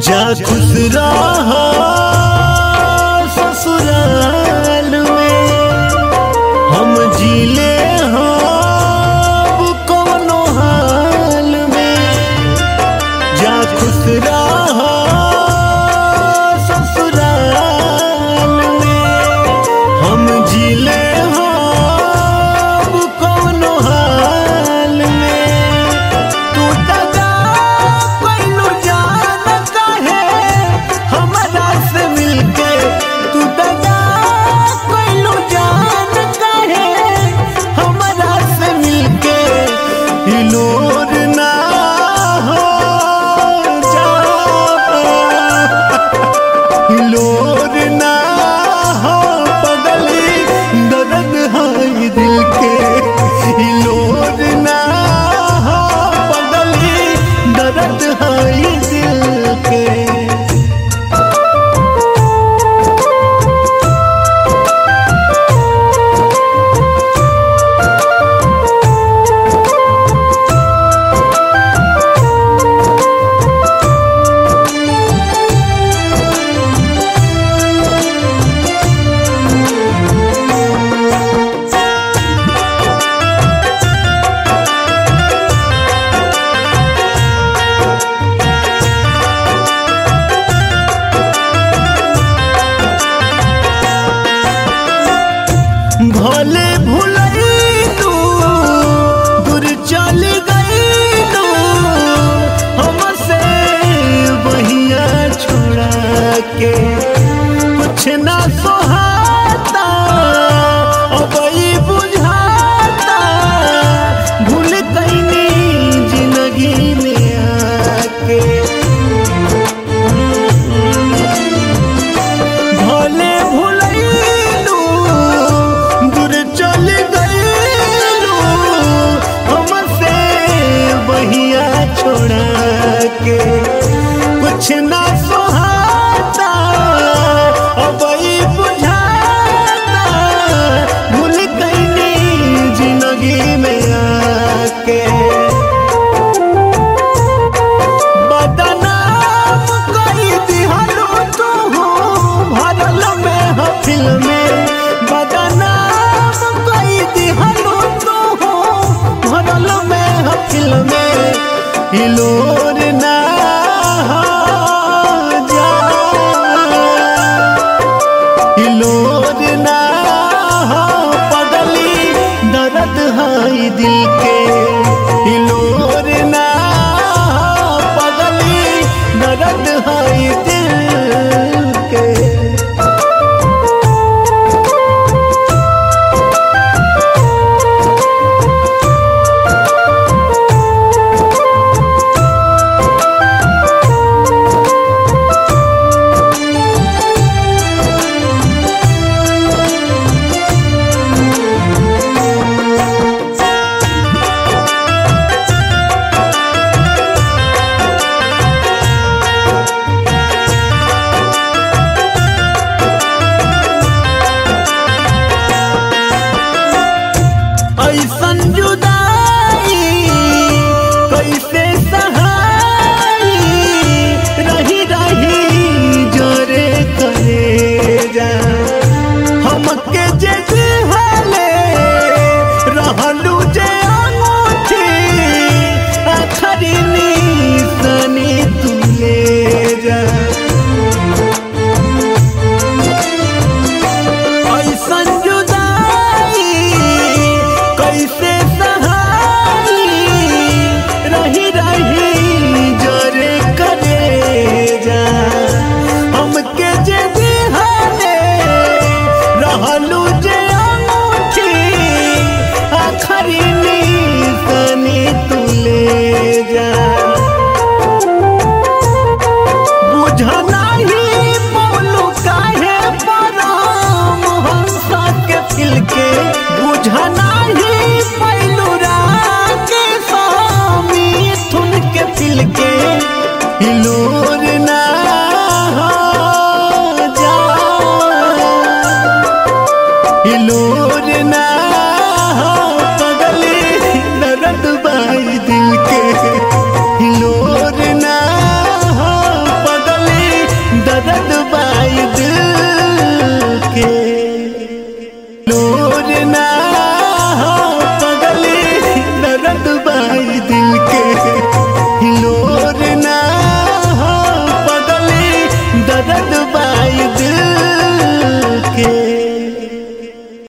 जा खुश रहा ससुराल में हम जीले हम कोनो हाल में जा खुश रहा ससुराल में हम जीले हम कोनो हाल में तू दगा पैनु जान काहे हमरा से मिलके तू दगा पैनु जान काहे हमरा से मिलके हिलोर ना हो जा हिलोर ना हो पगली दर्द है दिल के हिलोर ना हो पगली दर्द है दिल के भले भुलैलू दूर चल गईलू हमसे बहिया छोड़ा के कुछ ना सोहाता अब ई बुझाता भूल कैनी जिंदगी में आके भले भुलैलू दूर चल गईलू हमसे बहिया छोड़ा के कुछ ना सोहाता अब ई बुझाता भूल कैनी जिंदगी में आके बदनाम कई दिहलो तू भरल में हफिल में बदनाम कई दिहलो तू भरल में हफिल में हिलोर ना जा हिलोर ना पगली दर्द है दिल के हिलोर ना पगली दर्द है दिल के ऐसन जुदाई कैसे सहाई रही रही जोरे करे जा हमके जे दिहले रहलू जे अंगूठी आखरी निशानी तू ले जा ऐसन जुदाई कैसे सहाई रही रही जोरे करे जा हमके जे दिहाने रहलू जे अंगूठी आखरी निशानी तू ले जा बुझनाही बोलू काहे पराम हंसा के फिल के बुझनाही पैलू के स्वामी थुन के फिल के हिलोर ना हो जा हिलोर ना हो पगली दर्द बाई दिल के हिलोर ना हो पगली ना